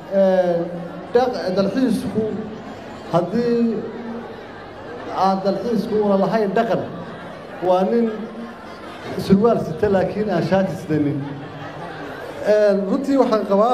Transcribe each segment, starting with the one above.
dalxiisku haddii aan dalxiisku una lahayn dhaqan waa nin surwaal sita laakiin aan shaati sidanin runtii waxaan qabaa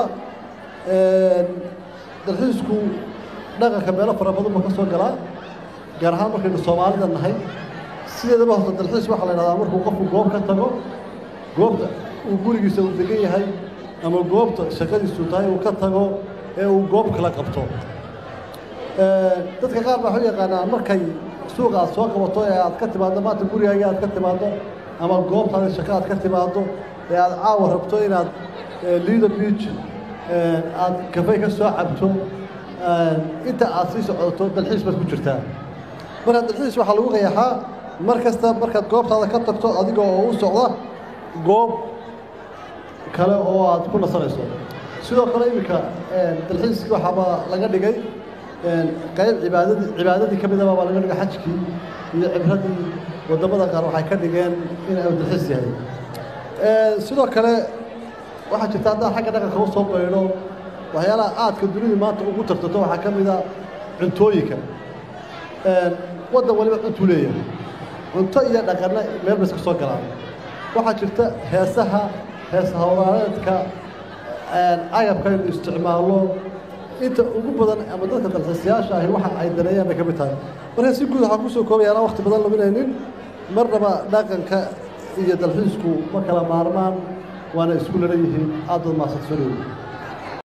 dalxiisku dhaqanka meelo fara badan buu ka soo galaa gaar ahaan markaynu soomaalida nahay sideedaba horta dalxiis waxaa la yidhahdaa markuu qofku goob ka tago goobta uu gurigiisa uu degan yahay ama goobta shaqadiisu tahay uu ka tago ee uu goob kala qabto dadka qaar baa waxu yaqaanaan markay suuqa aad soo qabato ee aad ka timaaddo maanta gurigaaga aad ka timaaddo ama goobtaada shaqo aad ka timaaddo ee aad caawa rabto inaad liida beach aad kafey ka soo cabto inta aad sii socoto dalxiis baad ku jirtaa marka dalxiis waxaa lagu qayaxaa mar kasta markaad goobtaada ka tagto adiga oo u socda goob kale oo aad ku nasanayso sidoo kale iminka dalxiiskii waxaaba laga dhigay qayb cibaadadii cibaadadii ka midaba baa laga dhigay xajkii iyo cibradii waddamada qaar waxay ka dhigeen in ay dalxiis yahay sidoo kale waxaa jirta haddaan xagga dhaqanka u soo baydho waxyaalaha aadka dunidu maanta ugu tartato waxaa ka mid a cuntooyinka waddan waliba cuntuu leeyahay cunto iyo dhaqanna meel bay iska soo galaan waxaa jirta heesaha hees hawlaaneedka agabka aynu isticmaalno inta ugu badan ama dadka dalxiisayaasha ahi waxa ay daneeyaan bay ka mid tahay marka si guud waxaan kusoo koobaya anaa wakti badan luminaynin marnaba dhaqanka iyo dalxiisku ma kala maarmaan waana isku laran yihiin aad baad mahadsantasoonayey